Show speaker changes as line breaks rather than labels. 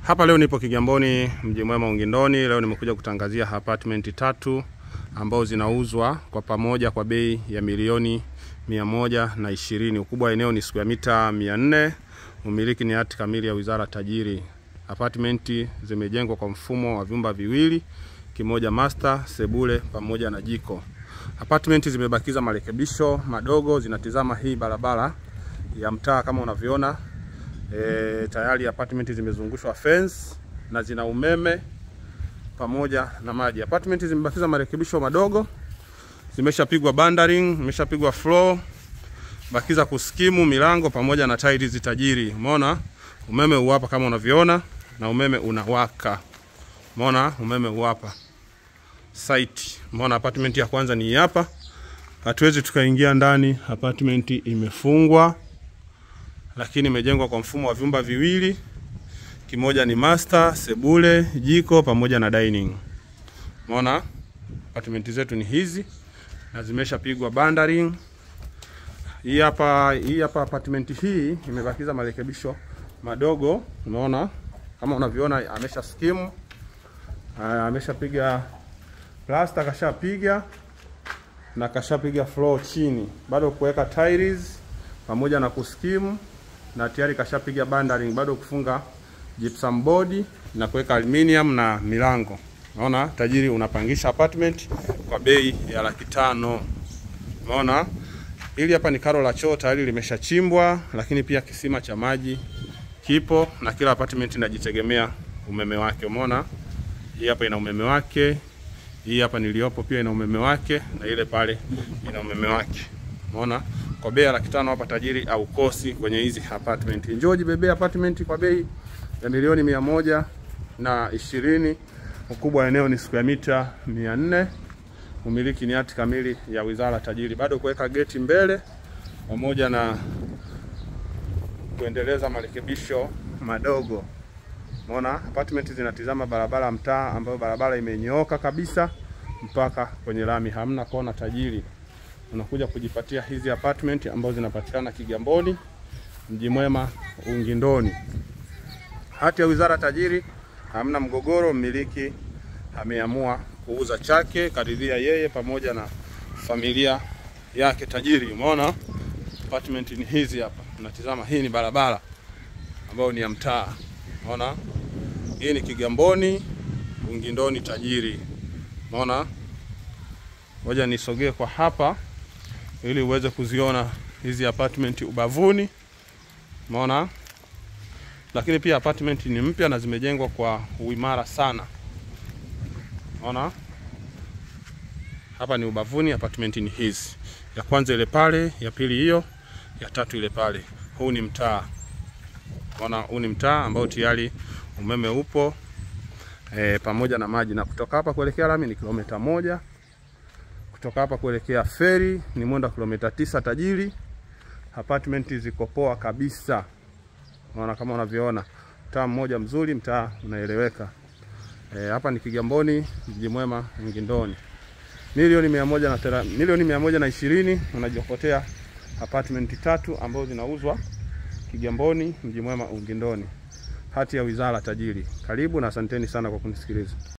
Hapa leo nipo Kigamboni, mji mwema Ungindoni. Leo nimekuja kutangazia apartment tatu ambao zinauzwa kwa pamoja kwa bei ya milioni mia moja na ishirini. Ukubwa wa eneo ni square mita mia nne. Umiliki ni hati kamili ya wizara tajiri. Apartment zimejengwa kwa mfumo wa vyumba viwili, kimoja master, sebule pamoja na jiko. Apartment zimebakiza marekebisho madogo, zinatizama hii barabara ya mtaa kama unavyoona. E, tayari apartment zimezungushwa fence na zina umeme pamoja na maji. Apartment zimebakiza marekebisho madogo, zimeshapigwa bandering, zimeshapigwa floor, bakiza kuskimu milango pamoja na tiles tajiri. Umeona umeme uwapa kama unavyoona, na umeme unawaka. Umeona umeme uwapa site. Umeona apartment ya kwanza ni hapa, hatuwezi tukaingia ndani, apartment imefungwa lakini imejengwa kwa mfumo wa vyumba viwili, kimoja ni master, sebule, jiko pamoja na dining. Umeona apartment zetu ni hizi na zimeshapigwa bandering. Hii hapa hii hapa apartment hii imebakiza marekebisho madogo. Unaona kama unavyoona, amesha skimu, ameshapiga plaster, kashapiga na kashapiga floor chini, bado kuweka tiles pamoja na kuskimu na tayari kashapiga bandering, bado kufunga gypsum board na kuweka aluminium na milango. Unaona tajiri unapangisha apartment kwa bei ya laki tano. Unaona hili hapa ni karo la choo tayari limeshachimbwa, lakini pia kisima cha maji kipo na kila apartment inajitegemea umeme wake. Umeona hii hapa ina umeme wake, hii hapa niliyopo pia ina umeme wake, na ile pale ina umeme wake. Umeona kwa bei ya laki tano hapa tajiri au kosi kwenye hizi apartment. Njoo jibebea apartment kwa bei ya milioni mia moja na ishirini. Ukubwa wa eneo ni square mita mia nne. Umiliki ni hati kamili ya wizara tajiri, bado kuweka geti mbele pamoja na kuendeleza marekebisho madogo. Umeona apartment zinatizama barabara mtaa, ambayo barabara imenyooka kabisa mpaka kwenye lami, hamna kona tajiri unakuja kujipatia hizi apartment ambazo zinapatikana Kigamboni, mji mwema Ungindoni. Hati ya wizara tajiri, hamna mgogoro. Mmiliki ameamua kuuza chake, karidhia yeye pamoja na familia yake tajiri. Umeona apartment ni hizi hapa, unatizama. Hii ni barabara ambayo ni ya mtaa. Umeona hii ni Kigamboni Ungindoni tajiri. Umeona, ngoja nisogee kwa hapa ili uweze kuziona hizi apartment ubavuni. Umeona, lakini pia apartment ni mpya na zimejengwa kwa uimara sana. Umeona, hapa ni ubavuni, apartment ni hizi, ya kwanza ile pale, ya pili hiyo, ya tatu ile pale. Huu ni mtaa. Umeona, huu ni mtaa ambao tayari umeme upo e, pamoja na maji, na kutoka hapa kuelekea lami ni kilomita moja kutoka hapa kuelekea feri ni mwendo wa kilomita tisa tajiri. Apartment ziko poa kabisa, unaona kama unavyoona, mtaa mmoja mzuri, mtaa unaeleweka. E, hapa ni Kigamboni, mji mwema Ungindoni. Milioni mia moja na tera, milioni mia moja na ishirini unajiokotea apartment tatu ambazo zinauzwa Kigamboni, mji mwema Ungindoni. Hati ya wizara tajiri. Karibu na asanteni sana kwa kunisikiliza.